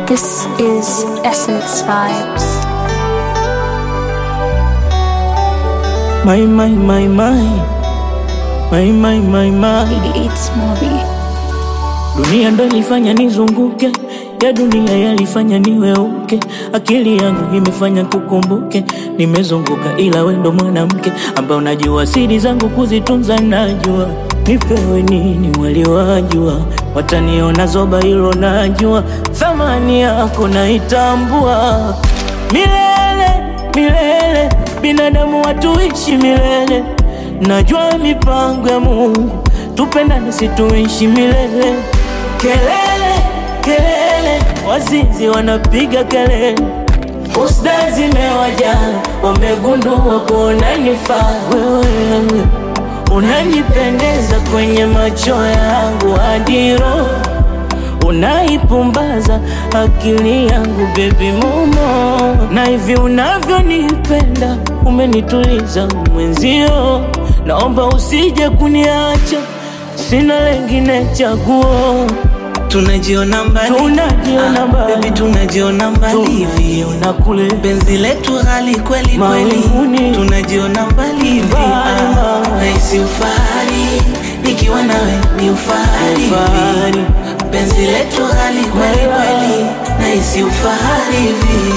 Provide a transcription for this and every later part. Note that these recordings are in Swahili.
This is Essence Vibes. My, my, my, my. My, my, my, my. It's Moby. Dunia ndo ilifanya nizunguke, ya dunia yalifanya niweuke. Akili yangu imefanya kukumbuke, nimezunguka ila we ndo mwanamke ambaye unajua siri zangu kuzitunza, najua nipewe nini waliwajua, wataniona zoba, hilo najua, thamani yako naitambua milele milele, binadamu watuishi milele, najua mipango ya Mungu, tupendane situishi milele. Kelele kelele, wazinzi wanapiga kelele, usda zimewaja, wamegundua kuona nifaa wewe, unanipendeza kwenye macho yangu hadi roho unaipumbaza akili yangu bebi momo, na hivi unavyonipenda umenituliza mwenzio, naomba usije kuniacha, sina lengine chaguo, Tunajiona mbali, tunajiona Ah, mbali, baby, tunajiona mbali hivi. tunajiona kule Penzi letu ghali kweli kweli, Mawinguni. tunajiona mbali hivi. Mbali, Ah, mbali. Nahisi ufahari nikiwa nawe ni ufahari Ufahari. hivi. Penzi letu ghali kweli kweli, nahisi ufahari hivi.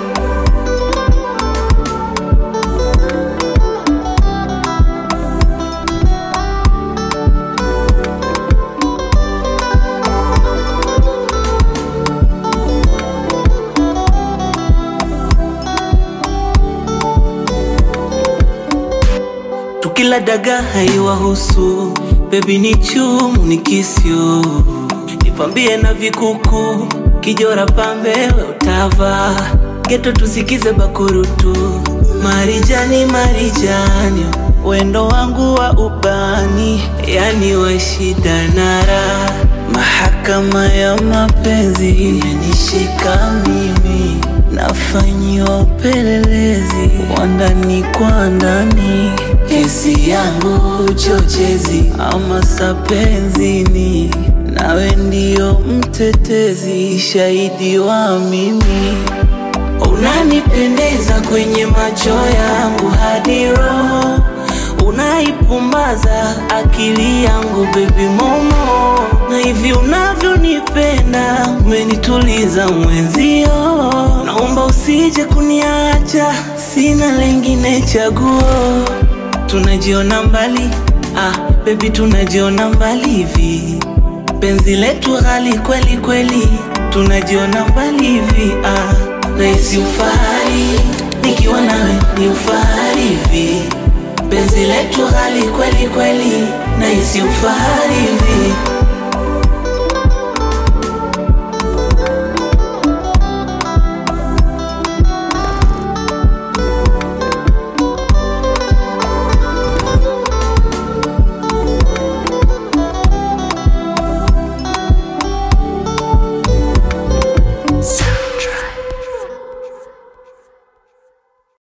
Tukila daga haiwahusu, bebi ni chumu ni kisyo, nipambie na vikuku, kijora pambe we utava, geto tusikize bakurutu, marijani marijani, wendo wangu wa ubani, yani wa shida na raha, mahakama ya mapenzi imenishika mimi nafanyiwa upelelezi wa ndani kwa ndani, kesi yangu chochezi ama sapenzini, nawe ndio mtetezi, shahidi wa mimi Unanipendeza kwenye macho yangu hadi roho, unaipumbaza akili yangu baby momo, na hivi unavyonipenda umenituliza mwenzio, naomba usije kuniacha, sina lengine chaguo. Tunajiona mbali, ah baby, tunajiona mbali hivi penzi letu ghali kweli kweli, tunajiona mbali hivi ah, nahisi ufahari nikiwa nawe ni ufahari hivi, penzi letu ghali kweli kweli, nahisi ufahari hivi